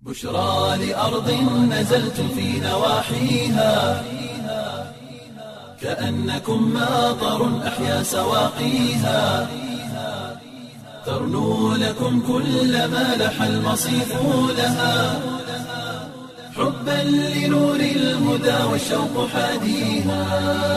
بشرى لأرض نزلت في نواحيها كأنكم ماطر أحيا سواقيها ترنو لكم كل ما لح المصيف لها حبا لنور الهدى والشوق حاديها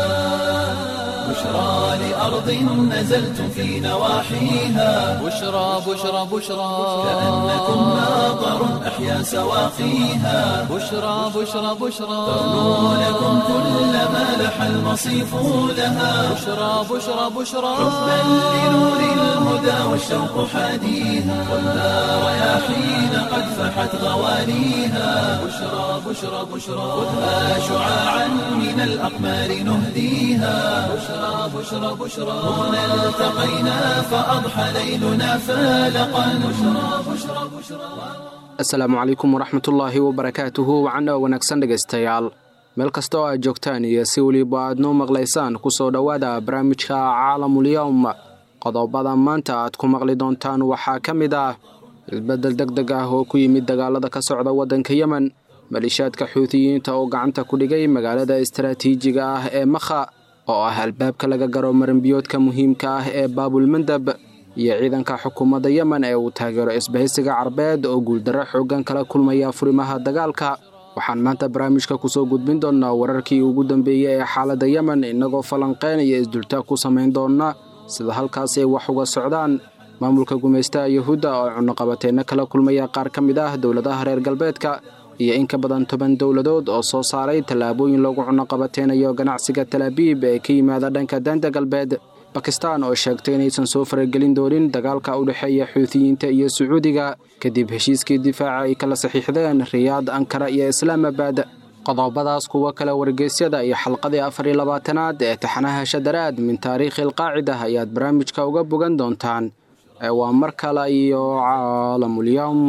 بشرى لأرض نزلت في نواحيها بشرى بشرى بشرى كأنكم ماطر أحيا سواقيها بشرى بشرى بشرى ترنو لكم كل ما لح المصيف لها بشرى بشرى بشرى حبا لنور الهدى والشوق حاديها والنار رياحين قد فحت غوانيها بشرى بشرى بشرى خذها شعاعا من الأقمار نهديها بشرى بشرى بشرى هنا التقينا فأضحى ليلنا فالقا بشرى بشرى بشرى asalaamu calaykum waraxmatullaahi wabarakaatuhu wacana wanaagsan dhegaystayaal meel kasta oo aad joogtaan iyo si weliba aad noo maqlaysaan kusoo dhowaada barnaamijka caalamulyowm qodobada maanta aad ku maqli doontaan waxaa ka mid ah isbeddel deg deg ah oo ku yimid dagaalada ka socda waddanka yemen malishaadka xuutiyiinta oo gacanta ku dhigay magaalada istaraatiijiga ah ee makha oo ah albaabka laga garo maranbiyoodka muhiimka ah ee baabulmandab iyo ciidanka xukuumadda yemen ee uu taageero isbahaysiga carbeed oo guuldarro xooggan kala kulmaya furimaha dagaalka waxaan maanta barnaamijka kusoo gudbin doonnaa wararkii ugu dambeeyey ee xaaladda yemen innagoo falanqeyn iyo isdultaag ku samayn doonna sida halkaasi ay wax uga socdaan maamulka gumaystaha yuhuudda oo cunuqabateenna kala kulmaya qaar ka mid ah dowladaha reer galbeedka iyo in ka badan toban dowladood oo soo saaray tallaabooyin lagu cunuqabateynayo ganacsiga talaabiib ee ka yimaada dhanka daanta galbeed bakistan oo sheegtay inaysan soo faragelin doonin dagaalka u dhexeeya xuutiyiinta iyo sacuudiga kadib heshiiskii difaaca ay kala saxiixdeen riyaad ankara iyo islaamabad qodobadaas kuwo kale wargeysyada iyo xalqadii afar iyo labaatanaad ee taxanaha shadaraad min taariikhi alqaacida ayaad barnaamijka uga bogan doontaan ee waa mar kale iyo caalamulyowm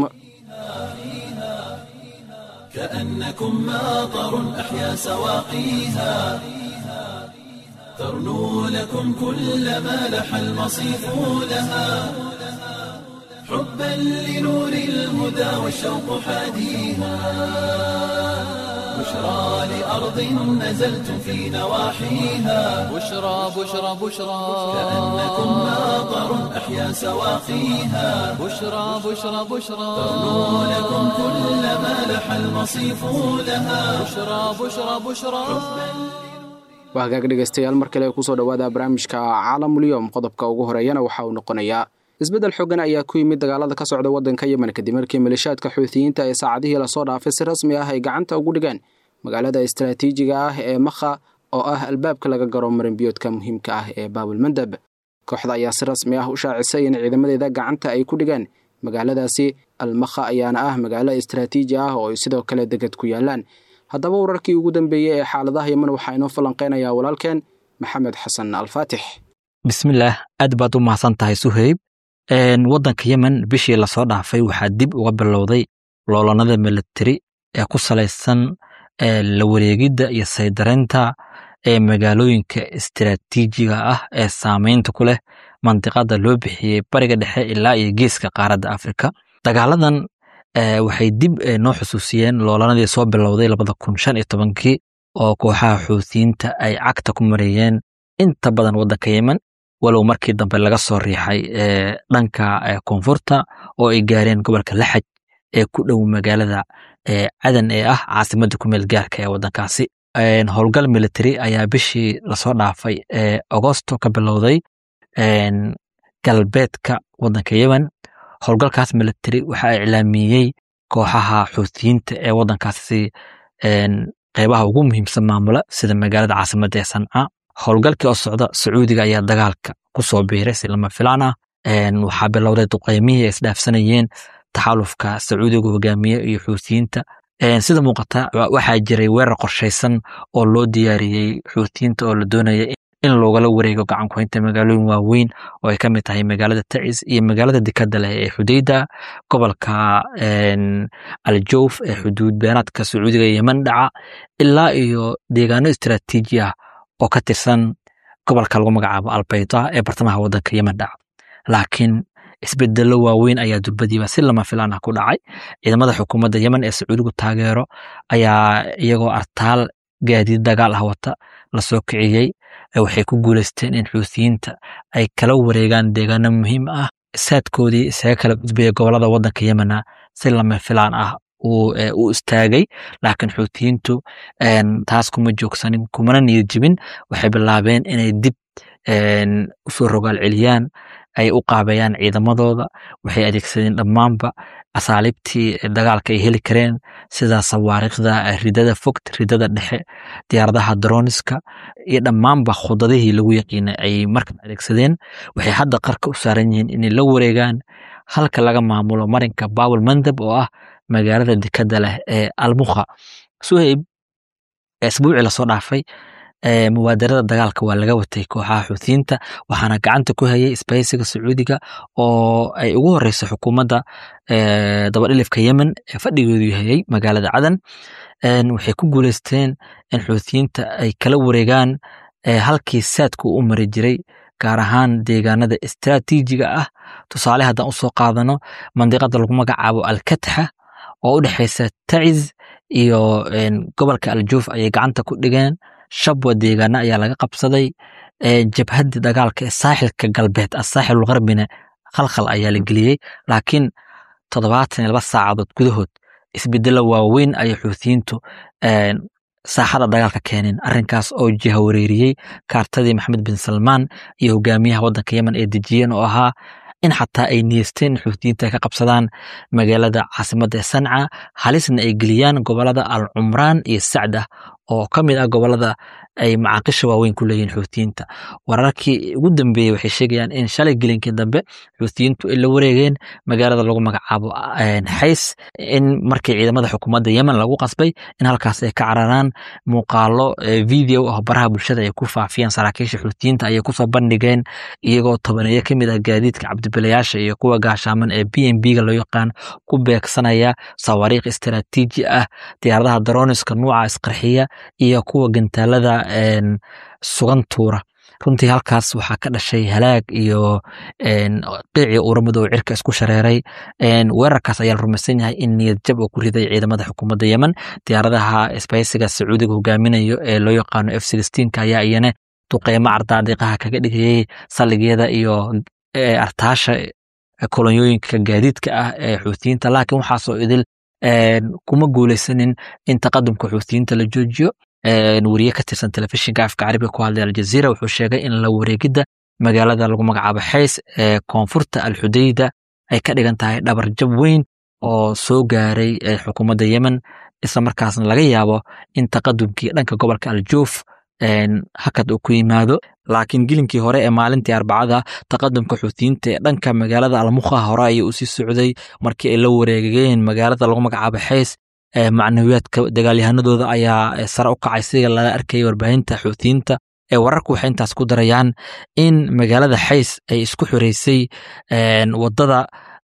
كأنكم ماطر أحيا سواقيها ترنو لكم كل ما لح المصيف لها حبا لنور الهدى والشوق حاديها بشرى لأرض نزلت في نواحيها بشرى بشرى بشرى كأنكم ماطر أحيا سواقيها بشرى بشرى بشرى ترنو لكم كل ما لح المصيف لها بشرى بشرى بشرى waa hagaag dhegaystayaal mar kale kusoo dhowaada barnaamijka caalamulyoom qodobka ugu horeeyana waxa uu noqonayaa isbeddel xoogan ayaa ku yimid dagaalada ka socda waddanka yemen kadib markii malishaadka xuutiyiinta ee saacadihii lasoo dhaafay si rasmi ah ay gacanta ugu dhigeen magaalada istaraatiijiga ah ee makha oo ah albaabka laga garo marinbiyoodka muhiimka ah ee baabulmandab kooxda ayaa si rasmi ah u shaacisay in ciidamadeeda gacanta ay ku dhigeen magaaladaasi almakha ayaana ah magaalo istaraatiiji ah oo ay sidoo kale degad ku yaalaan haddaba wararkii ugu dambeeyey ee xaaladaha yemen waxaa inoo falanqeynayaa walaalkeen maxamed xasan alfaatix bismillaah aad baad u mahadsan tahay suheyb waddanka yemen bishii lasoo dhaafay waxaa dib uga bilowday loolanada militari ee ku salaysan la wareegidda iyo saydareynta ee magaalooyinka istiraatiijiga ah ee saameynta ku leh mandiqada loo bixiyey bariga dhexe ilaa iyo geeska qaaradda afrika dagaaladan waxay dib noo xusuusiyeen loolanadii soo bilowday labada kun shan iyo tobankii oo kooxaha xuutiyiinta ay cagta ku mareeyeen inta badan waddanka yemen walow markii dambe laga soo riixay dhanka koonfurta oo ay gaareen gobolka laxaj ee ku dhow magaalada cadan ee ah caasimadda ku meel gaarka ee waddankaasi howlgal military ayaa bishii lasoo dhaafay agosto ka bilowday galbeedka waddanka yemen howlgalkaas military waxaa iclaamiyey kooxaha xuutiyiinta ee waddankaasi qeybaha ugu muhiimsan maamula sida magaalada caasimadda ee sanca howlgalkii oo socda sacuudiga ayaa dagaalka ku soo biiray si lama filaan ah waxaa bilowday duqeymihii ay isdhaafsanayeen taxalufka sacuudiga hogaamiye iyo xuutiyiinta sida muuqata waxaa jiray weerar qorshaysan oo loo diyaariyey xuutiyiinta oo la doonaya in loogala wareego gacankuhaynta magaalooyin waaweyn oo ay ka mid tahay magaalada tacis iyo magaalada dekada leh ee xudeyda gobolka aljowf ee xuduud beenaadka sacuudiga yemen dhaca ilaa iyo deegaano istaraatiiji ah oo ka tirsan gobolka lagu magacaabo albayda ee bartamaha wadanka yemen dhaca laakiin isbedelo waaweyn ayaa durbadiiba si lama filaan ah ku dhacay ciidamada xukuumadda yemen ee sacuudigu taageero ayaa iyagoo artaal gaadiid dagaal ah wata lasoo kiciyey waxay ku guuleysteen in xuutiyiinta ay kala wareegaan deegaano muhiim ah saadkoodii isaga kala gudbaya gobolada wadanka yemena si lama filaan ah u istaagay laakiin xuutiyiintu taas kuma joogsanin kumana niyad jibin waxay bilaabeen inay dib usoo rogaal celiyaan ay u qaabeeyaan ciidamadooda waxay adeegsadeen dhammaanba asaaliibtii dagaalka ay heli kareen sida sawaariikhda ridada fogt ridada dhexe diyaaradaha droniska iyo dhammaanba khudadihii lagu yaqiinay ay markan adeegsadeen waxay hadda qarka u saaran yihiin inay la wareegaan halka laga maamulo marinka bawel mandab oo ah magaalada dekada leh ee almukha suhayb isbuucii lasoo dhaafay mubaadarada dagaalka waa laga watay kooxaha xuutiyiinta waxaana gacanta ku hayay isbaysiga sacuudiga oo ay ugu horeyso xukuumadda dabadhilifka yemen ee fadhigeedu yahayay magaalada cadan waxay ku guuleysteen in xuutiyiinta ay kala wareegaan halkii saadku u mari jiray gaar ahaan deegaanada istraatiijiga ah tusaale haddaan usoo qaadano mandiqada lagu magacaabo alkatxa oo u dhexeysa taciz iyo gobolka aljuuf ayay gacanta ku dhigeen shabwa deegaana ayaa laga qabsaday jabhadii dagaalka ee saaxilka galbeed asaaxil garbina khalkhal ayaa la geliyey laakiin toddobaatan iyo laba saacadood gudahood isbedelo waaweyn ayay xuutiyiintu saaxada dagaalka keeneen arrinkaas oo jiha wareeriyey kaartadii maxamed bin salmaan iyo hogaamiyaha waddanka yemen ee dejiyeen oo ahaa in xataa ay niyeysteen in xuutiyiinta ay ka qabsadaan magaalada caasimadda ee sanca halisna ay geliyaan gobolada al cumraan iyo sacda oo ka mid ah gobolada ay macaaqisha waaweyn ku leeyihiin xuutiyiinta wararkii ugu dambeeyey waxay sheegayaan in shalay gelinkii dambe xuutiyiintu ay la wareegeen magaalada lagu magacaabo xays in markii ciidamada xukuumadda yemen lagu qasbay in halkaas ay ka cararaan muuqaalo video ah baraha bulshada ay ku faafiyeen saraakiisha xuutiyiinta ayay kusoo bandhigeen iyagoo tobaneeyo ka mid ah gaadiidka cabdibilayaasha iyo kuwa gaashaaman ee b m b ga loo yaqaan ku beegsanaya sawaariikh istaraatiiji ah diyaaradaha daroniska nuuca isqarxiya iyo kuwa gantaalada sugan tuura runtii halkaas waxaa ka dhashay halaag iyo qiicii uuramadow cirka isku shareeray weerarkaas ayaa la rumaysan yahay in niyad jab uu ku riday ciidamada xukuumadda yemen diyaaradaha isbaysiga sacuudiga hogaaminayo ee loo yaqaano f sixteenka ayaa iyana duqeymo cardaadiqaha kaga dhigayay saldhigyada iyo artaasha kolonyooyinka gaadiidka ah ee xuutiyiinta laakiin waxaasoo idil kuma guuleysanin in taqadumka xuutiyiinta la joojiyo weriye ka tirsan telefishinka afka carabiga ku hadlay aljaziira wuxuu sheegay in la wareegidda magaalada lagu magacaabo xays ee koonfurta alxudayda ay ka dhigan tahay dhabar jab weyn oo soo gaaray xukuumadda yemen isla markaasna laga yaabo in taqadumkii dhanka gobolka aljuuf hakad uu ku yimaado laakiin gilinkii hore ee maalintii arbacada taqadumka xuutiyiinta ee dhanka magaalada almukha hore ayay usii socday markii ay la wareegeen magaalada lagu magacaabo xays macnawiyaadka dagaalyahanadooda ayaa sare u kacay sida laga arkayay warbaahinta xuutiyiinta ee wararku waxay intaas ku darayaan in magaalada xays ay isku xoreysay wadada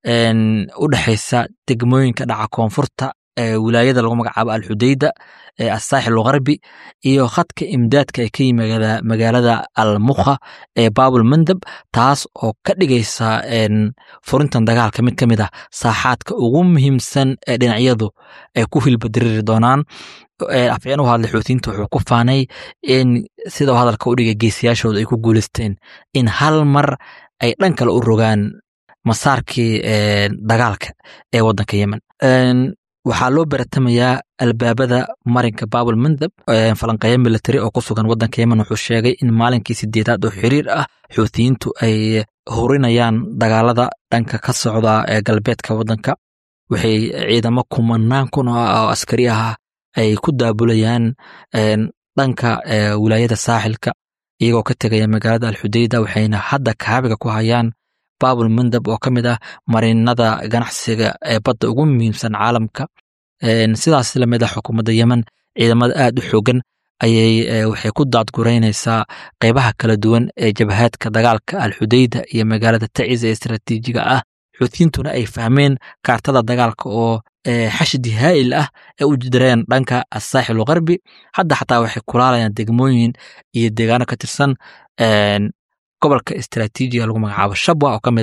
u dhexeysa degmooyinka dhaca koonfurta wilaayada lagu magacaabo alxudayda ee asaaxil gharbi iyo khadka imdaadka ee ka yimid magaalada almukha ee babul mandab taas oo ka dhigaysa furintan dagaalka mid ka mid ah saaxaadka ugu muhiimsan ee dhinacyadu ay ku hilbadiriri doonaan afyeen u hadlay xuutiyiinta wuxuu ku faanay in sida hadalka u dhigay geesiyaashooda ay ku guuleysteen in hal mar ay dhan kale u rogaan masaarkii dagaalka ee waddanka yemen waxaa loo baratamayaa albaabada marinka babul mandab falanqeeya military oo ku sugan waddanka yemen wuxuu sheegay in maalinkii sideedaad oo xiriir ah xuutiyiintu ay hurinayaan dagaalada dhanka ka socda ee galbeedka waddanka waxay ciidamo kumanaan kun oo askari ah ay ku daabulayaan dhanka wilaayada saaxilka iyagoo ka tegaya magaalada alxudayda waxayna hadda kaabiga ku hayaan babul mandab oo ka mid ah marinada ganacsiga ee badda ugu muhiimsan caalamka sidaas lamid ah xukuumadda yemen ciidamada aad u xoogan ayay waxay ku daadgureynaysaa qeybaha kala duwan ee jabhaadka dagaalka alxudayda iyo magaalada taciz ee istaraatiijiga ah xuutiyiintuna ay fahmeen kaartada dagaalka oo xashdi haa'il ah ee u jireen dhanka asaaxil gharbi hadda xataa waxay kulaalayaan degmooyin iyo deegaano ka tirsan gobolka istaraatiijiga lagu magacaabo shabwa oo ka mid ah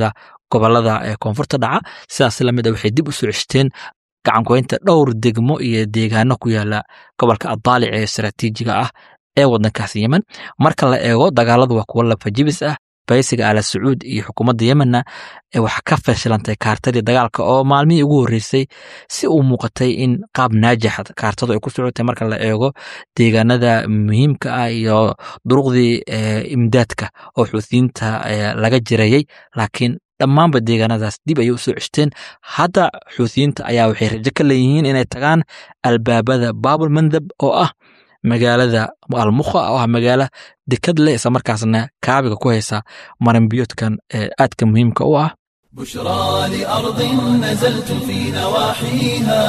gobolada ee koonfurta dhaca sidaas lamid a waxay dib u soo ceshteen gacangoynta dhowr degmo iyo deegaano ku yaala gobolka adaalic ee istaraatiijiga ah ee wadankaas yemen marka la eego dagaaladu waa kuwo lafajibis ah baysiga ala sacuud iyo xukuumadda yemenna ee wax ka fashilantay kaartadii dagaalka oo maalmihii ugu horreysay si uu muuqatay in qaab naajaxa kaartadu ay ku socotay marka la eego deegaanada muhiimka ah iyo duruqdii imdaadka oo xuutiyiinta laga jirayey laakiin dhammaanba deegaanadaas dib ayay usoo ceshteen hadda xuutiyiinta ayaa waxay rajo ka leeyihiin inay tagaan albaabada baabul mandab oo ah magaalada almukha oo ah magaalo dekad leh isla markaasna kaabiga ku haysa maranbiyoodkan ee aadka muhiimka u ah بشرى لأرض نزلتم في نواحيها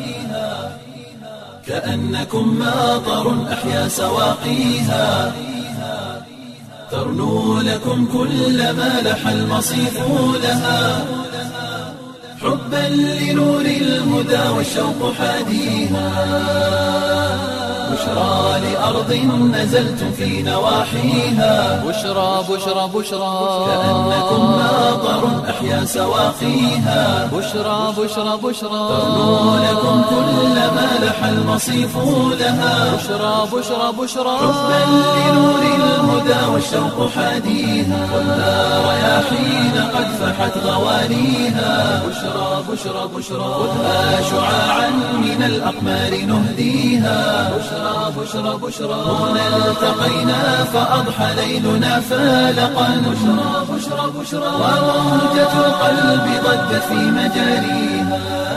كأنكم ماطر أحيا سواقيها ترنو لكم كل ما لح المصيف لها حبا لنور الهدى والشوق حاديها بشرى لأرض نزلتم في نواحيها بشرى بشرى بشرى كأنكم ماطر أحيا سواقيها بشرى بشرى بشرى ترنو لكم كل ما لح المصيف لها بشرى بشرى بشرى حبا لنور الهدى والشوق حاديها والنار رياحين قد فحت غوانيها بشرى بشرى بشرى خذها شعاعا من الأقمار نهديها بشرى بشرى بشرى هنا التقينا فأضحى ليلنا فالقا بشرى بشرى بشرى وموجة القلب ضجت في مجاريها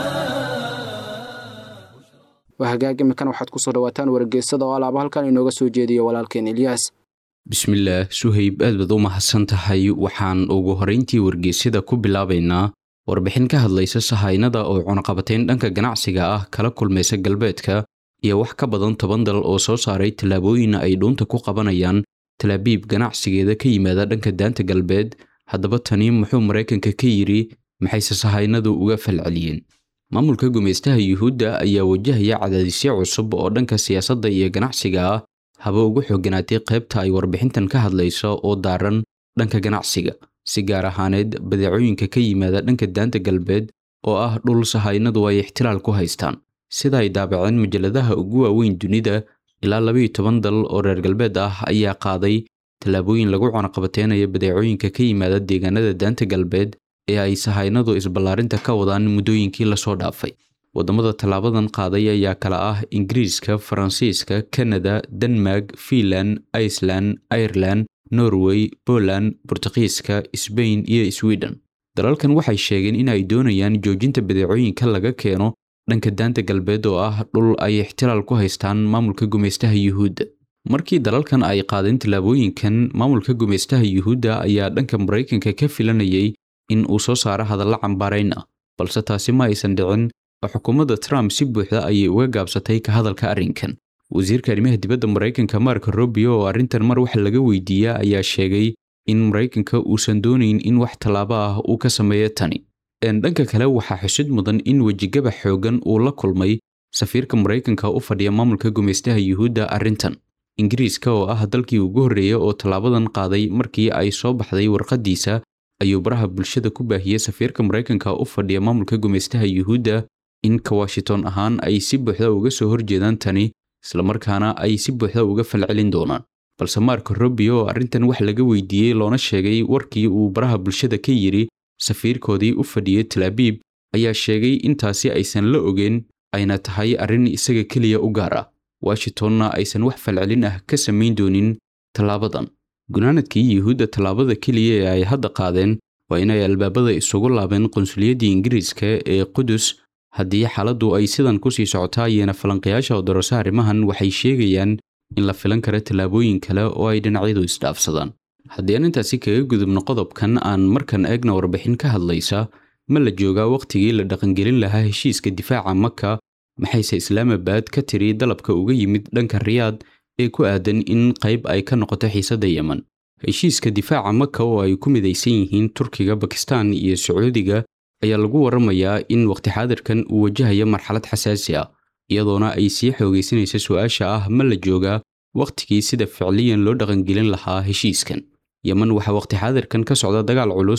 waa hagaag imikan waxaad ku soo dhawaataan wargeysada oo alaaba halkan inooga soo jeediyo walaalkeen ilyaas bismillaah suhayb aad baad u mahadsan tahay waxaan ugu horrayntii wargeysyada ku bilaabaynaa warbixin ka hadlaysa sahaynada oo cunaqabatayn dhanka ganacsiga ah kala kulmaysa galbeedka iyo wax ka badan toban dal oo soo saaray tallaabooyin ay dhuunta ku qabanayaan talaabiib ganacsigeeda ka yimaada dhanka daanta galbeed haddaba tani muxuu maraykanka ka yidhi maxayse sahaynadu uga falceliyeen maamulka gumaystaha yuhuudda ayaa wajahaya cadaadisyo cusub oo dhanka siyaasadda iyo ganacsiga ah haba ugu xooganaatay qaybta ay warbixintan ka hadlayso oo daaran dhanka ganacsiga si gaar ahaaneed badeecooyinka ka yimaada dhanka daanta galbeed oo ah dhul sahaynadu ay ixtilaal ku haystaan sida ay daabaceen mujalladaha ugu waaweyn dunida ilaa labayo toban dal oo reer galbeed ah ayaa qaaday tallaabooyin lagu cunaqabateynayo badeecooyinka ka yimaada deegaanada daanta galbeed ee ay sahaynadu isballaarinta ka wadaan muddooyinkii lasoo dhaafay waddamada tallaabadan qaaday ayaa kala ah ingiriiska faransiiska kanada denmark fiinland iceland ireland norway poland burtuqiiska sbain iyo sweden dalalkan waxay sheegeen in ay doonayaan joojinta badeecooyinka laga keeno dhanka daanta galbeed oo ah dhul ay ixtilaal ku haystaan maamulka gumaystaha yuhuudda markii dalalkan ay qaadeen tallaabooyinkan maamulka gumaystaha yuhuudda ayaa dhanka maraykanka ka filanayay in uu soo saaro hadalla cambaarayn ah balse taasi ma aysan dhicin oo xukuumadda trump si buuxda ayay uga gaabsatay ka hadalka arrinkan wasiirka arrimaha dibadda maraykanka mark robio oo arrintan mar wax laga weydiiya ayaa sheegay in maraykanka uusan doonayn in wax tallaabo ah uu ka sameeyo tani dhanka kale waxaa xusid mudan in wejigabax xooggan uu la kulmay safiirka maraykanka u fadhiya maamulka gumaystaha yuhuudda arrintan ingiriiska oo ah dalkii ugu horreeya oo tallaabadan qaaday markii ay soo baxday warqaddiisa ayuu baraha bulshada ku baahiyey safiirka maraykanka u fadhiya maamulka gumaystaha yuhuudda in ka washington ahaan ay si buuxda uga soo horjeedaan tani islamarkaana ay si buuxda uga falcelin doonaan balse mark robio oo arrintan wax laga weydiiyey loona sheegay warkii uu baraha bulshada ka yidhi safiirkoodii u fadhiyey talaabiib ayaa sheegay intaasi aysan la ogeen ayna tahay arrin isaga keliya u gaar ah washingtonna aysan wax falcelin ah ka samayn doonin tallaabadan gunaanadkii yuhuudda tallaabada keliya ee ay hadda qaadeen waa inay albaabada isugu laabeen qunsuliyaddii ingiriiska ee qudus haddii xaaladdu ay sidan kusii socotaa ayana falanqayaasha odorose arrimahan waxay sheegayaan in la filan karo tallaabooyin kale oo ay dhinacyadu isdhaafsadaan haddii aan intaasi kaga gudubno qodobkan aan markan eegna warbixin ka hadlaysa ma la joogaa wakhtigii la dhaqangelin lahaa heshiiska difaaca maka maxayse islaamabad ka tiri dalabka uga yimid dhanka riyaad ee ku aadan in qayb ay ka noqoto xiisadda yemen heshiiska difaaca maka oo ay ku midaysan yihiin turkiga bakistan iyo sacuudiga ayaa lagu waramayaa in waqti xaadirkan uu wajahayo marxalad xasaasi ah iyadoona ay sii xoogaysanaysa su-aasha ah ma la joogaa wakhtigii sida ficliyan loo dhaqangelin lahaa heshiiskan yemen waxaa waqti xaadirkan ka socda dagaal culus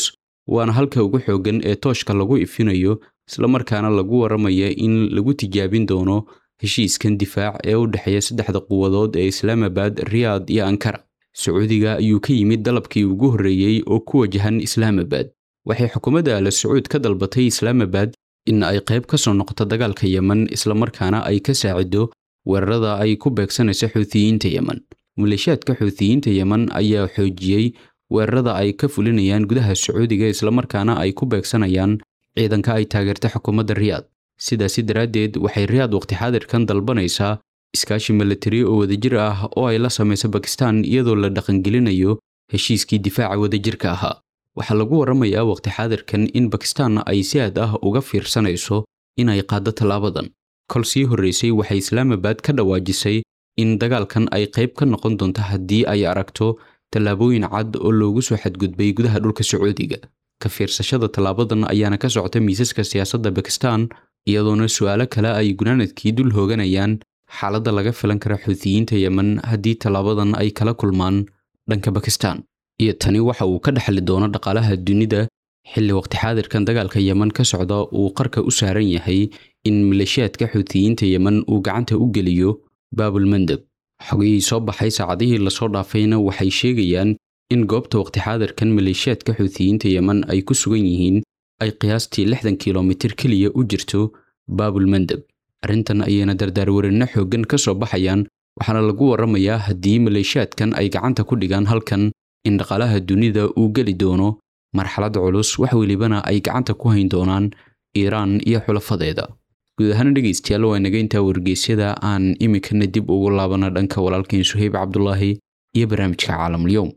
waana halka ugu xooggan ee tooshka lagu ifinayo islamarkaana lagu waramaya in lagu tijaabin doono heshiiskan difaac ee u dhexeeya saddexda quwadood ee islaamabad riyaad iyo ankara sacuudiga ayuu ka yimid dalabkii ugu horreeyey oo ku wajahan islaamabad waxay xukuumadda ala sacuud ka dalbatay islaamabad in ay qayb ka soo noqoto dagaalka yemen islamarkaana ay ka saacido weerarada ay ku beegsanayso xuutiyiinta yemen maleeshiyaadka xuutiyiinta yemen ayaa xoojiyey weerarada ay ka fulinayaan gudaha sacuudiga islamarkaana ay ku beegsanayaan ciidanka ay taageerta xukuumadda riyaad sidaasi daraaddeed waxay riyaad waqti xaadirkan dalbanaysaa iskaashi milatari oo wadajir ah oo ay la samayso bakistan iyadoo la dhaqangelinayo heshiiskii difaaca wadajirka ahaa waxaa lagu warramayaa waqti xaadirkan in bakistan ay si aad ah uga fiirsanayso inay qaaddo tallaabadan kol sii horraysay waxay islaamabad ka dhawaajisay in dagaalkan ay qayb ka noqon doonto haddii ay aragto tallaabooyin cad oo loogu soo xadgudbay gudaha dhulka sacuudiga ka fiirsashada tallaabadan ayaana ka socota miisaska siyaasadda bakistan iyadoona su'aalo kale ay gunaanadkii dul hooganayaan xaaladda laga filan kara xuutiyiinta yemen haddii tallaabadan ay kala kulmaan dhanka bakistan iyo tani waxa uu ka dhexli doono dhaqaalaha dunida xilli waqti xaadirkan dagaalka yemen ka socda uu qarka u saaran yahay in maleeshiyaadka xuutiyiinta yemen uu gacanta u geliyo baabulmandeb xogihii soo baxay saacadihii lasoo dhaafayna waxay sheegayaan in goobta waqti xaadirkan maleeshiyaadka xuutiyiinta yemen ay ku sugan yihiin ay qiyaastii lixdan kilomitir keliya u jirto baabulmandeb arrintan ayayna dardaarwarinno xooggan ka soo baxayaan waxaana lagu warramayaa haddii maleeshiyaadkan ay gacanta ku dhigaan halkan in dhaqaalaha dunida uu geli doono marxalad culus wax welibana ay gacanta ku hayn doonaan iiraan iyo xulafadeeda guud ahaan dhegaystayaal waa inaga intaa wargeysyada aan iminkana dib ugu laabana dhanka walaalkeen suhayb cabdulaahi iyo barnaamijka caalamulyoom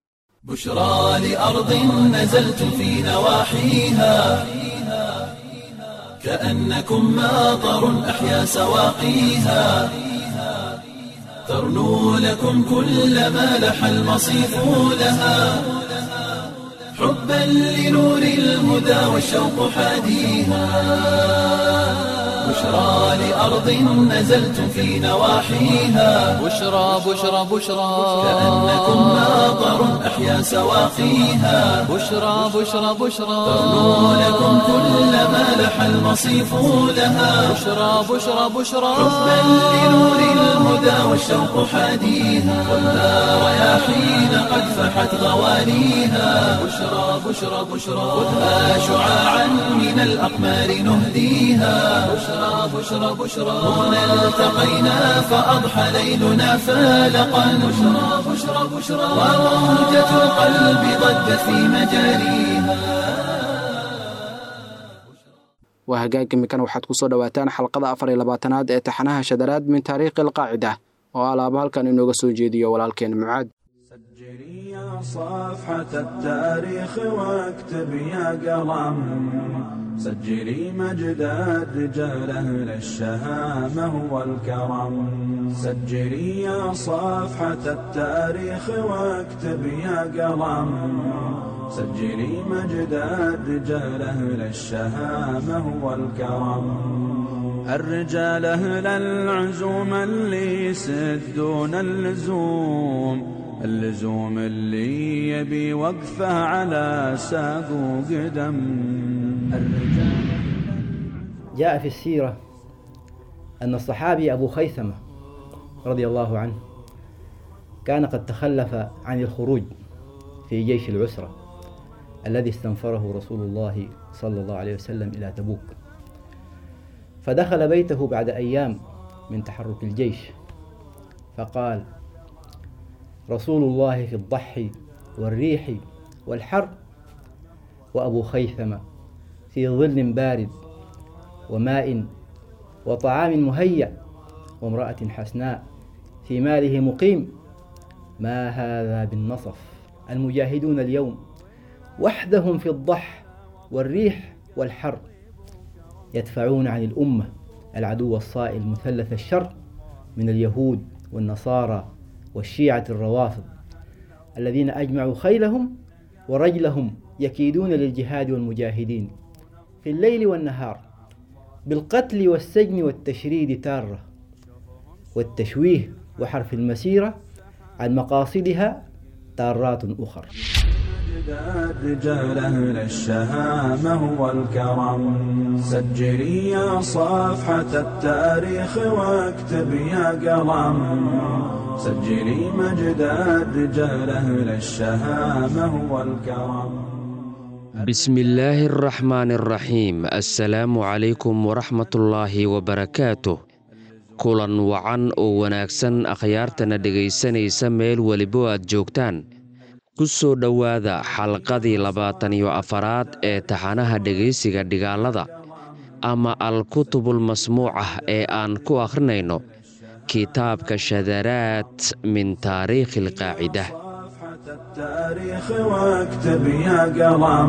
بشرى لأرض نزلت في نواحيها كأنكم ماطر أحيا سواقيها ترنو لكم كل ما لح المصيف لها حبا لنور الهدى والشوق حاديها بشرى لأرض نزلت في نواحيها بشرى بشرى بشرى كأنكم ماطر أحيا سواقيها بشرى بشرى بشرى ترنو لكم كل ما لح المصيف لها بشرى بشرى بشرى حبا لنور الهدى والشوق حاديها والنار رياحين قد فحت غوانيها بشرى بشرى بشرى خذها شعاعا من الأقمار نهديها بشرى بشرى بشرى هنا التقينا فأضحى ليلنا فالقا بشرى بشرى بشرى وموجة القلب ضجت في مجاريها waa hagaag imikan waxaad ku soo dhowaataan xalqada afar iyo labaatanaad ee taxanaha shadaraad min taariikhi alqaacida oo alaaba halkan inooga soo jeediyo walaalkeen mucaad سجلي يا صفحة التاريخ واكتب يا قلم سجلي مجد الرجال أهل الشهامة والكرم سجلي يا صفحة التاريخ واكتب يا قلم سجلي مجد الرجال أهل الشهامة والكرم الرجال أهل العزوم اللي يسدون اللزوم اللزوم اللي يبي وقفه على ساق وقدم الرجال جاء في السيرة أن الصحابي أبو خيثمة رضي الله عنه كان قد تخلف عن الخروج في جيش العسرة الذي استنفره رسول الله صلى الله عليه وسلم إلى تبوك فدخل بيته بعد أيام من تحرك الجيش فقال رسول الله في الضحي والريح والحر وأبو خيثمة في ظل بارد وماء وطعام مهيأ وامرأة حسناء في ماله مقيم ما هذا بالنصف المجاهدون اليوم وحدهم في الضح والريح والحر يدفعون عن الأمة العدو الصائل مثلث الشر من اليهود والنصارى والشيعة الروافض الذين أجمعوا خيلهم ورجلهم يكيدون للجهاد والمجاهدين في الليل والنهار بالقتل والسجن والتشريد تارة والتشويه وحرف المسيرة عن مقاصدها تارات أخر مجد رجال أهل الشهامة والكرم سجلي يا صفحة التاريخ واكتب يا قلم سجلي مجد الرجال أهل الشهامة والكرم بسم الله الرحمن الرحيم السلام عليكم ورحمة الله وبركاته kulan wacan oo wanaagsan akhyaartana dhegaysanaysa meel welibo aad joogtaan ku soo dhowaada xalqadii labaatan iyo afaraad ee taxanaha dhegaysiga dhigaalada ama al-kutubul masmuucah ee aan ku akhrinayno kitaabka shadaraad min taariikhi alqaacida التاريخ واكتب يا قلم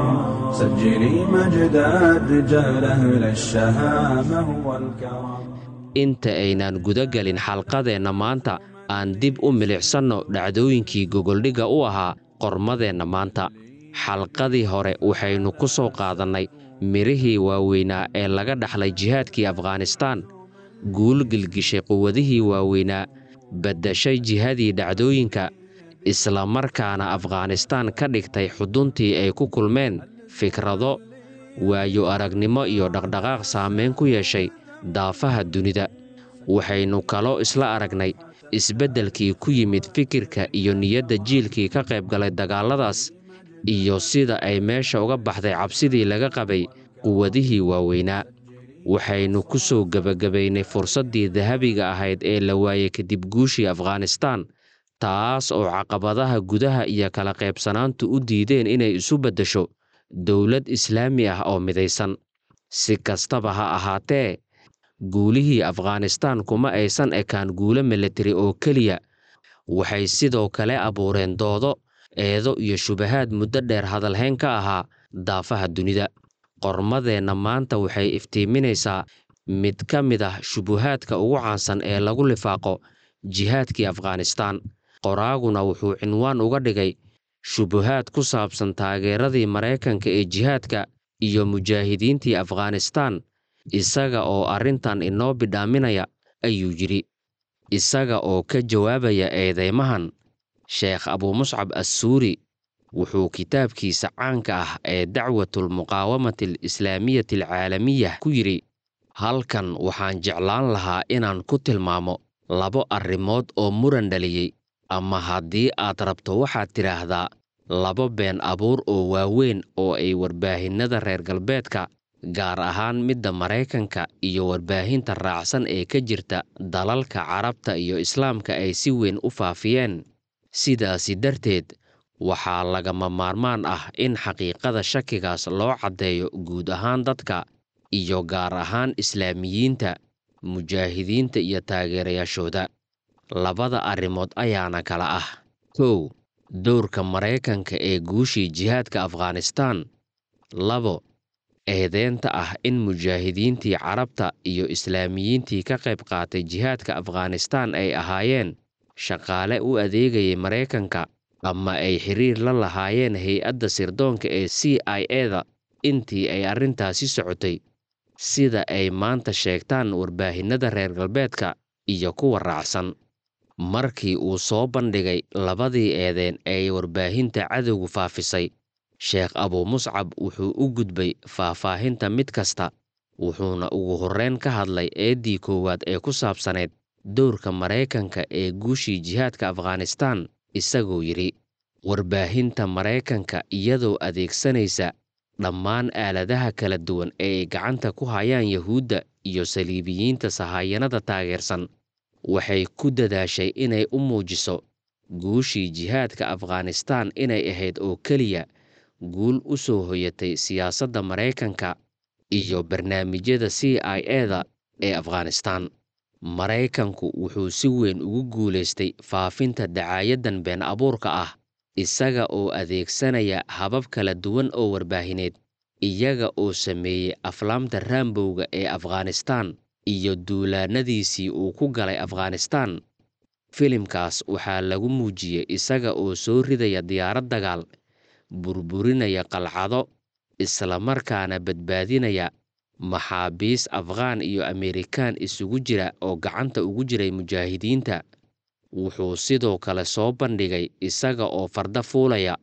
سجلي مجد الرجال أهل الشهامة والكرم inta aynaan guda gelin xalqadeenna maanta aan dib u milicsanno dhacdooyinkii gogoldhigga u ahaa qormadeenna maanta xalqadii hore waxaynu ku soo qaadannay midhihii waaweynaa ee laga dhaxlay jihaadkii afghanistaan guul gilgishay quwadihii waaweynaa baddashay jihadii dhacdooyinka islamarkaana afghanistaan ka dhigtay xuduntii ay ku kulmeen fikrado waayo aragnimo iyo dhaqdhaqaaq saamayn ku yeeshay daafaha dunida waxaynu kaloo isla aragnay isbeddelkii ku yimid fikirka iyo niyadda jiilkii ka qayb galay dagaalladaas iyo sida ay meesha uga baxday cabsidii laga qabay quwadihii waaweynaa waxaynu ku soo gebagabaynay fursaddii dahabiga ahayd ee la waayey kadib guushii afghanistaan taas oo caqabadaha gudaha iyo kala qaybsanaantu u diideen inay isu beddesho dowlad islaami ah oo midaysan si kastaba ha ahaatee guulihii afghanistaan kuma aysan ekaan guulo milatari oo keliya waxay sidoo kale abuureen doodo eedo iyo shubahaad muddo dheer hadalhayn ka ahaa daafaha dunida qormadeenna maanta waxay iftiiminaysaa mid ka mid ah shubuhaadka ugu caansan ee lagu lifaaqo jihaadkii afghanistaan qoraaguna wuxuu cinwaan uga dhigay shubuhaad ku saabsan taageeradii maraykanka ee jihaadka iyo mujaahidiintii afghanistaan isaga oo arrintan inoo bidhaaminaya ayuu yidhi isaga oo ka jawaabaya eedeymahan sheekh abuumuscab assuuri wuxuu kitaabkiisa caanka ah ee dacwatulmuqaawamati alislaamiyati alcaalamiyah ku yidhi halkan waxaan jeclaan lahaa inaan ku tilmaamo labo arrimood oo muran dhaliyey ama haddii aad rabto waxaad tidhaahdaa labo been abuur oo waaweyn oo ay warbaahinnada reer galbeedka gaar ahaan midda maraykanka iyo warbaahinta raacsan ee ka jirta dalalka carabta iyo islaamka ay si weyn u faafiyeen sidaasi darteed waxaa lagama maarmaan ah in xaqiiqada shakigaas loo caddeeyo guud ahaan dadka iyo gaar ahaan islaamiyiinta mujaahidiinta iyo taageerayaashooda labada arrimood ayaana kala ah kow dowrka maraykanka ee guushii jihaadka afghanistaan labo eedeenta ah in mujaahidiintii carabta iyo islaamiyiintii ka qayb qaatay jihaadka afghanistaan ay ahaayeen shaqaale u adeegayay maraykanka ama ay xiriir la lahaayeen hay-adda sirdoonka ee c i eda intii ay arrintaasi socotay sida ay maanta sheegtaan warbaahinnada reer galbeedka iyo kuwa raacsan markii uu soo bandhigay labadii eedeen ee warbaahinta cadowgu faafisay sheekh abuumuscab wuxuu u gudbay faahfaahinta mid kasta wuxuuna ugu horreyn ka hadlay eeddii koowaad ee ku saabsaneyd dowrka maraykanka ee guushii jihaadka afghanistaan isagoo yidhi warbaahinta maraykanka iyadoo adeegsanaysa dhammaan aaladaha kala duwan ee ay gacanta ku hayaan yahuudda iyo saliibiyiinta sahayanada taageersan waxay ku dadaashay inay u muujiso guushii jihaadka afghanistaan inay ahayd oo keliya guul u soo hoyatay siyaasadda maraykanka iyo barnaamijyada c i eda ee afghanistaan maraykanku wuxuu si weyn ugu guulaystay faafinta dacaayadan been abuurka ah isaga oo adeegsanaya habab kala duwan oo warbaahineed iyaga oo sameeyey aflaamta raambowga ee afghanistaan iyo duulaannadiisii uu ku galay afghanistaan filimkaas waxaa lagu muujiyey isaga oo soo ridaya diyaarad dagaal burburinaya qalcado islamarkaana badbaadinaya maxaabiis afghaan iyo amerikaan isugu jira oo gacanta ugu jiray mujaahidiinta wuxuu sidoo kale soo bandhigay isaga oo farda fuulaya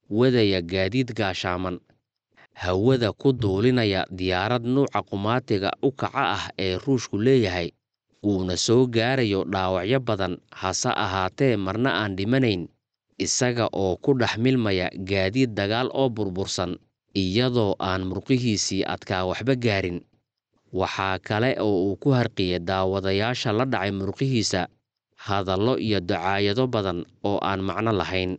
wadaya gaadiid gaashaaman hawada ku duulinaya diyaarad nuuca qumaatiga u kaca ah ee ruushku leeyahay uuna soo gaarayo dhaawacyo badan hase ahaatee marna aan dhimanayn isaga oo ku dhex milmaya gaadiid dagaal oo burbursan iyadoo aan murqihiisii adkaa waxba gaarin waxaa kale oo uu ku harqiyay daawadayaasha la dhacay murqihiisa hadallo iyo dacaayado badan oo aan macno lahayn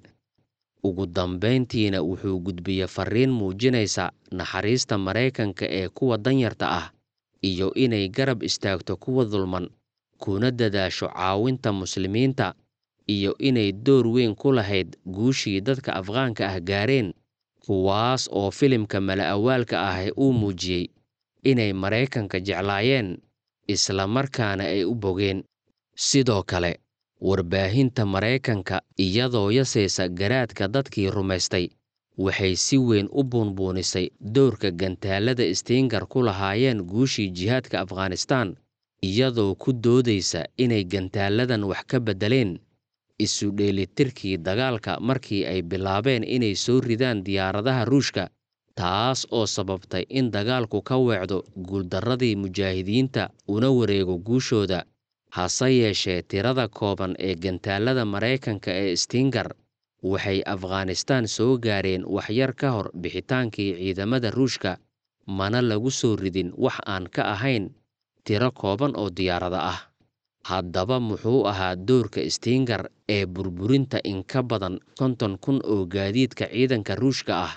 ugu dambayntiina wuxuu gudbiyey farriin muujinaysa naxariista maraykanka ee kuwa danyarta ah iyo inay garab istaagto kuwa dulman kuna dadaasho caawinta muslimiinta iyo inay door weyn ku lahayd guushii dadka afghaanka ah gaareen kuwaas oo filimka mala-awaalka ah uu muujiyey inay maraykanka jeclaayeen isla markaana ay u bogeen sidoo kale warbaahinta maraykanka iyadoo yasaysa garaadka dadkii rumaystay waxay si weyn u buunbuunisay dowrka gantaalada stiingar ku lahaayeen guushii jihaadka afghanistaan iyadoo ku doodaysa inay gantaaladan wax ka beddeleen isu dheelitirkii dagaalka markii ay bilaabeen inay soo ridaan diyaaradaha ruushka taas oo sababtay in dagaalku ka weecdo guuldarradii mujaahidiinta una wareego guushooda hase yeeshee tirada kooban ee gantaalada maraykanka ee stiingar waxay afghanistaan soo gaareen waxyar ka hor bixitaankii ciidamada ruushka mana lagu soo ridin wax aan ka ahayn tiro kooban oo diyaarada ah haddaba muxuu ahaa doorka stiingar ee burburinta in ka badan konton kun oo gaadiidka ciidanka ruushka ah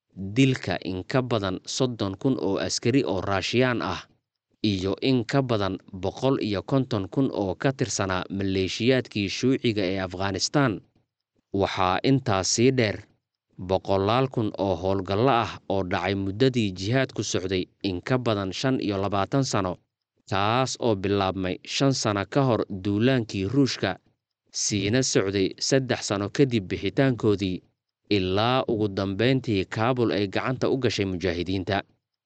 dilka in ka badan soddon kun oo askari oo raashiyaan ah iyo in ka badan boqol iyo konton kun oo ka tirsanaa maleeshiyaadkii shuuciga ee afghanistaan waxaa intaas sii dheer boqolaal kun oo howlgallo ah oo dhacay muddadii jihaadku socday in ka badan shan iyo labaatan sano taas oo bilaabmay shan sano ka hor duulaankii ruushka siina socday saddex sano kadib bixitaankoodii ilaa ugu dambayntii kaabul ay gacanta u gashay mujaahidiinta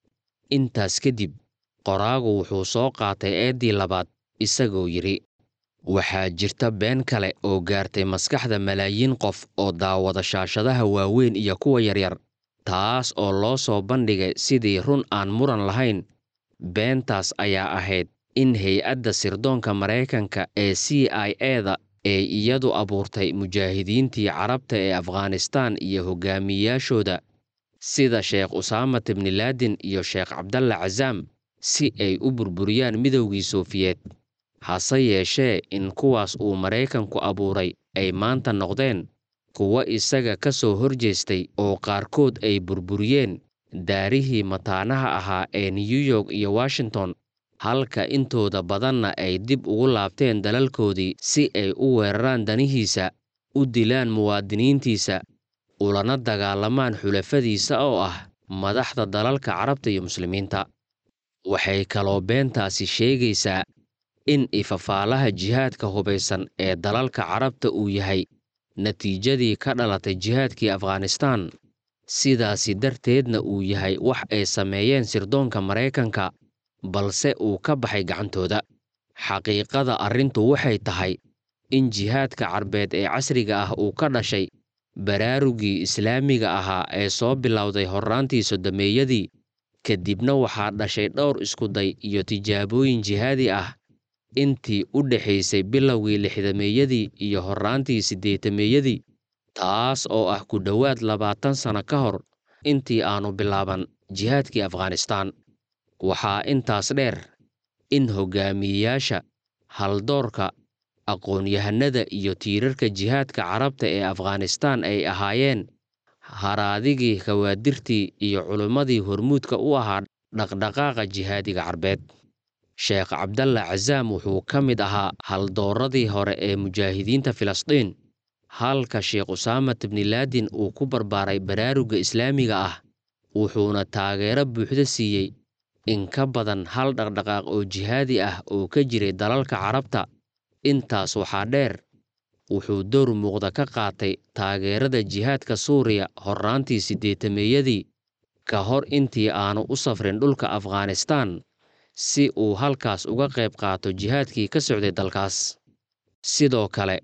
intaas kadib qoraagu wuxuu soo qaatay eeddii labaad isagoo yidhi waxaa jirta been kale oo gaartay maskaxda malaayiin qof oo daawada shaashadaha waaweyn iyo kuwa yaryar taas oo loo soo bandhigay sidii run aan muran lahayn beentaas ayaa ahayd in hay-adda sirdoonka maraykanka ee c i eda ee iyadu abuurtay mujaahidiintii carabta ee afghanistaan iyo hogaamiyayaashooda sida sheekh usaamat ibnilaadin iyo sheekh cabdalla casaam si ay u burburiyaan midowgii sofiyeed hase yeeshee in kuwaas uu maraykanku abuuray ay maanta noqdeen kuwo isaga ka soo horjeestay oo qaarkood ay burburiyeen daarihii mataanaha ahaa ee new york iyo washington halka intooda badanna ay dib ugu laabteen dalalkoodii si ay u weeraraan danihiisa u dilaan muwaadiniintiisa ulana dagaalamaan xulafadiisa oo ah madaxda dalalka carabta iyo muslimiinta waxay kaloo beentaasi sheegaysaa in ifafaalaha jihaadka hubaysan ee dalalka carabta uu yahay natiijadii ka dhalatay jihaadkii afghanistaan sidaasi darteedna uu yahay wax ay sameeyeen sirdoonka maraykanka balse uu ka baxay gacantooda xaqiiqada arrintu waxay tahay in jihaadka carbeed ee casriga ah uu ka dhashay baraarugii islaamiga ahaa ee soo bilowday horraantii sodomeeyadii kadibna waxaa dhashay dhowr iskuday iyo tijaabooyin jihaadi ah intii u dhexaysay bilowgii lixdameeyadii iyo horraantii siddeetameeyadii taas oo ah ku dhowaad labaatan sano ka hor intii aanu bilaaban jihaadkii afghanistaan waxaa intaas dheer in hogaamiyeyaasha haldoorka aqoon-yahanada iyo tiirarka jihaadka carabta ee afghanistaan ay ahaayeen haraadigii khawaadirtii iyo culimmadii hormuudka u ahaa dhaqdhaqaaqa jihaadiga carbeed sheekh cabdalla casaam wuxuu ka mid ahaa haldooradii hore ee mujaahidiinta filistiin halka sheekh usaamat ibnilaadin uu ku barbaaray baraarugga islaamiga ah wuxuuna taageero buuxda siiyey in ka badan hal dhaqdhaqaaq oo jihaadi ah oo ka jiray dalalka carabta intaas waxaa dheer wuxuu door muuqda ka qaatay taageerada jihaadka suuriya horraantii siddeetameeyadii ka hor intii aanu u safrin dhulka afghanistaan si uu halkaas uga qayb qaato jihaadkii ka socday dalkaas sidoo kale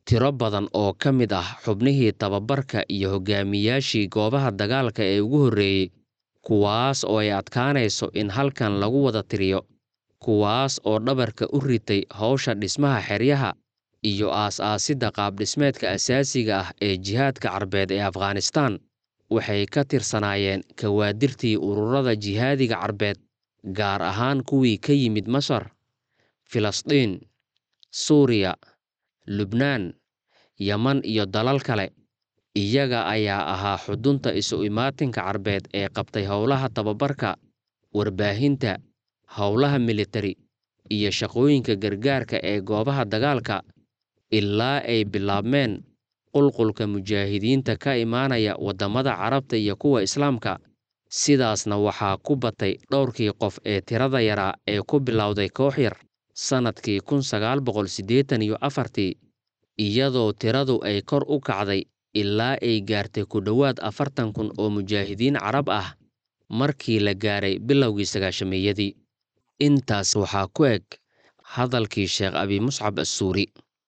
tiro badan oo ka mid ah xubnihii tababarka iyo hogaamiyaashii goobaha dagaalka ee ugu horreeyey kuwaas oo ay adkaanayso in halkan lagu wada tiriyo kuwaas oo dhabarka u ritay howsha dhismaha xeryaha iyo aas-aasidda qaabdhismeedka asaasiga ah ee jihaadka carbeed ee afghanistaan waxay ka tirsanaayeen kawaadirtii ururada jihaadiga carbeed gaar ahaan kuwii ka yimid masar filistiin suuriya lubnaan yeman iyo dalal kale iyaga ayaa ahaa xudunta isu imaatinka carbeed ee qabtay howlaha tababarka warbaahinta howlaha militari iyo shaqooyinka gargaarka ee goobaha dagaalka ilaa ay bilaabmeen qulqulka mujaahidiinta ka imaanaya waddamada carabta iyo kuwa islaamka sidaasna waxaa ku batay dhowrkii qof ee tirada yaraa ee ku bilowday koox yar sannadkii kun sagaal boqol siddeetan iyo afartii iyadoo tiradu ay kor u kacday ilaa ay gaartay ku dhowaad afartan kun oo mujaahidiin carab ah markii la gaaray bilowgii sagaashameeyadii intaas waxaa ku eg hadalkii sheekh abi muscab assuuri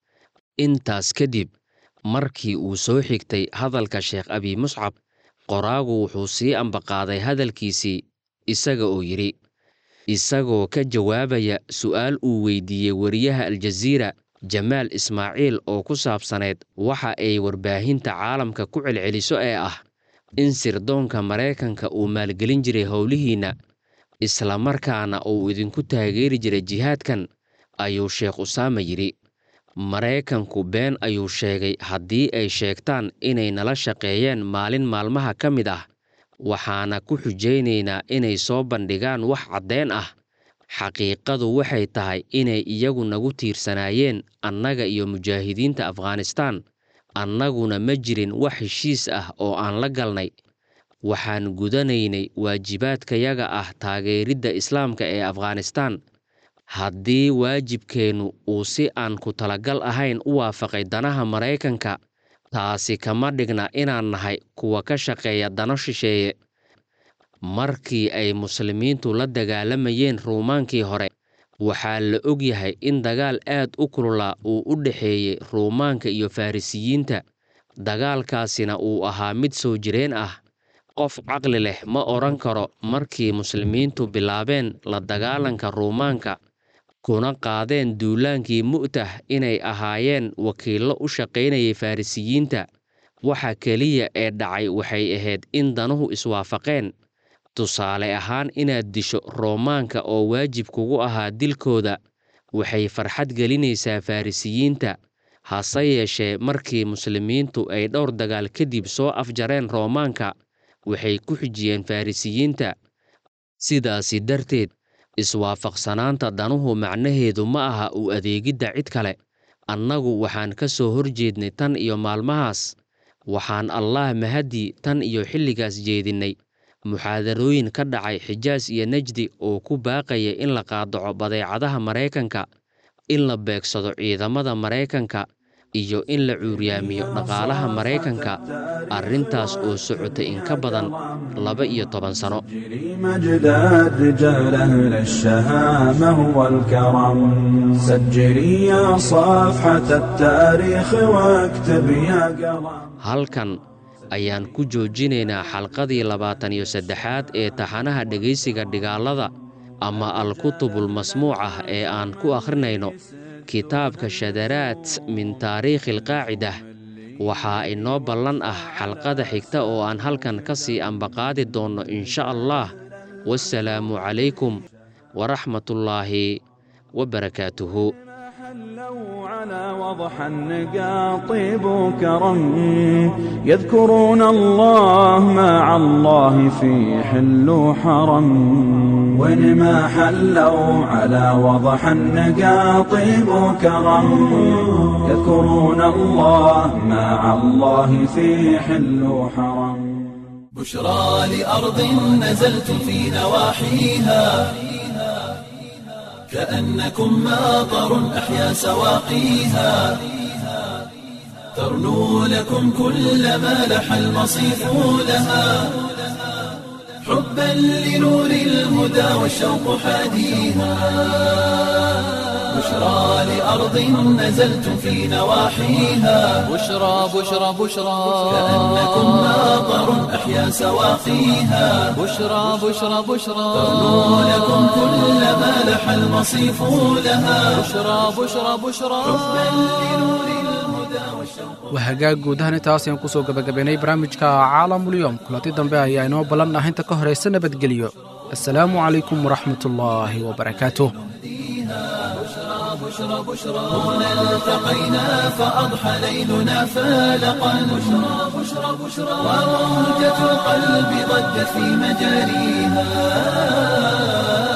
intaas kadib markii uu soo xigtay hadalka sheekh abi muscab qoraagu wuxuu sii ambaqaaday hadalkiisii isaga oo yidhi isagoo ka jawaabaya su'aal uu weydiiyey wariyaha aljaziira jamaal ismaaciil oo ku saabsaneyd waxa ay warbaahinta caalamka ku celceliso ee ah in sirdoonka maraykanka uu maalgelin jiray howlihiinna islamarkaana uu idinku taageeri jiray jihaadkan ayuu sheekh usaama yidhi maraykanku been ayuu sheegay haddii ay sheegtaan inay nala shaqeeyeen maalin maalmaha ka mid ah waxaana ku xujaynaynaa inay soo bandhigaan wax caddeen ah xaqiiqadu waxay tahay inay iyagu nagu tiirsanaayeen annaga iyo mujaahidiinta afghanistaan annaguna ma jirin wax heshiis ah oo aan la galnay waxaan gudanaynay waajibaadkayaga ah taageeridda islaamka ee afghanistaan haddii waajibkeennu uu si aan ku talagal ahayn u waafaqay danaha maraykanka taasi kama dhigna inaan nahay kuwa ka shaqeeya dano shisheeye markii ay muslimiintu la dagaalamayeen ruumaankii hore waxaa la og yahay in dagaal aad u kululaa uu u dhexeeyey ruumaanka iyo farrisiyiinta dagaalkaasina uu ahaa mid soo jireen ah qof caqli leh ma odhan karo markii muslimiintu bilaabeen la dagaalanka ruumaanka kuna qaadeen duulaankii mu'tah inay ahaayeen wakiillo u shaqaynayay farrisiyiinta waxa keliya ee dhacay waxay ahayd in danuhu iswaafaqeen tusaale ahaan inaad disho roomaanka oo waajib kugu ahaa dilkooda waxay farxad gelinaysaa farrisiyiinta hase yeeshee markii muslimiintu ay dhowr dagaal kadib soo afjareen roomaanka waxay ku xijiyeen farrisiyiinta sidaasi darteed iswaafaqsanaanta danuhu macnaheedu ma aha u adeegidda cid kale annagu waxaan ka soo horjeednay tan iyo maalmahaas waxaan allaah mahadii tan iyo xilligaas jeedinnay muxaadarooyin ka dhacay xijaas iyo nejdi oo ku baaqaya in la qaadaco badeecadaha maraykanka in la beegsado ciidamada maraykanka iyo in la cuuryaamiyo dhaqaalaha maraykanka arrintaas oo socotay in ka badan laba iyo toban sano مجد الرجال أهل الشهامة والكرم سجلي يا صفحة التاريخ واكتب يا قلم halkan ayaan ku joojinaynaa xalqadii labaatan iyo saddexaad ee taxanaha dhegaysiga dhigaalada ama alkutubul masmuuc ah ee aan ku akhrinayno kitaabka shadaraat min taariikhi alqaacida waxaa inoo ballan ah xalqada xigta oo aan halkan ka sii ambaqaadi doonno insha allah wassalaamu calaykum waraxmatullaahi wabarakaatuhu حلوا على وضح النقا طيب وكرم يذكرون الله مع الله في حل وحرم وين ما حلوا على وضح النقا طيب وكرم يذكرون الله مع الله في حل وحرم بشرى لأرض نزلت في نواحيها كأنكم ماطر أحيا سواقيها ترنو لكم كل ما لح المصيف لها حبا لنور الهدى والشوق حاديها بشرى لأرض نزلتم في نواحيها بشرى بشرى بشرى كأنكم ماطر أحيا سواقيها بشرى بشرى بشرى تغنو لكم كل ما لح المصيف لها بشرى بشرى بشرى waa hagaag guud ahaan intaas ayaan kusoo gabagabaynay barnaamijka caalamulyoom kulanti dambe ayaa inoo ballan ah inta ka horaysa nabadgelyo assalaamu calaykum waraxmatullaahi wabarakaatuh التقينا فأضحى ليلنا فالقا بشرى بشرى بشرى وموجة القلب ضجت في مجاريها